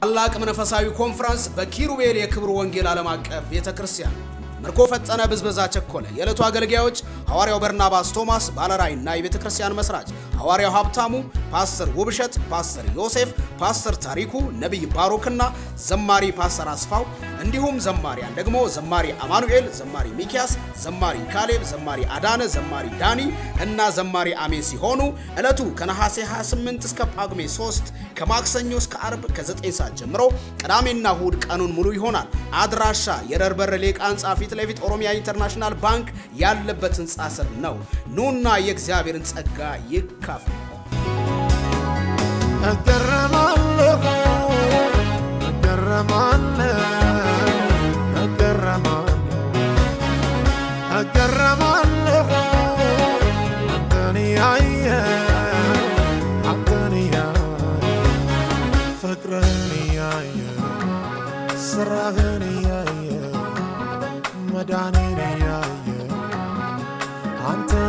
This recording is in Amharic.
ታላቅ መንፈሳዊ ኮንፈረንስ በኪሩቤል የክብር ወንጌል ዓለም አቀፍ ቤተ ክርስቲያን ምርኮ ፈጠነ፣ ብዝበዛ ቸኮለ። የዕለቱ አገልጋዮች ሐዋርያው በርናባስ ቶማስ ባለራዕይና የቤተ ክርስቲያን መስራች፣ ሐዋርያው ሀብታሙ፣ ፓስተር ውብሸት፣ ፓስተር ዮሴፍ፣ ፓስተር ታሪኩ፣ ነቢይ ባሮክና ዘማሪ ፓስተር አስፋው እንዲሁም ዘማሪያን ደግሞ ዘማሪ አማኑኤል፣ ዘማሪ ሚኪያስ፣ ዘማሪ ካሌብ፣ ዘማሪ አዳነ፣ ዘማሪ ዳኒ እና ዘማሪ አሜን ሲሆኑ ዕለቱ ከነሐሴ 28 እስከ ጳጉሜ 3 ከማክሰኞ እስከ አርብ ከ9 ሰዓት ጀምሮ ቅዳሜና እሁድ ቀኑን ሙሉ ይሆናል። አድራሻ የረርበር ሌቃ ህንፃ ፊት ለፊት ኦሮሚያ ኢንተርናሽናል ባንክ ያለበት ህንፃ ስር ነው። ኑና የእግዚአብሔርን ጸጋ ይካፈሉ። እገረማለሁ እገረማለሁ እገረማለሁ እገረማለሁ አንተን ያየ አንተን ያየ ፍቅርህን ያየ ስራህን ያየ መዳኔን ያየ አንተ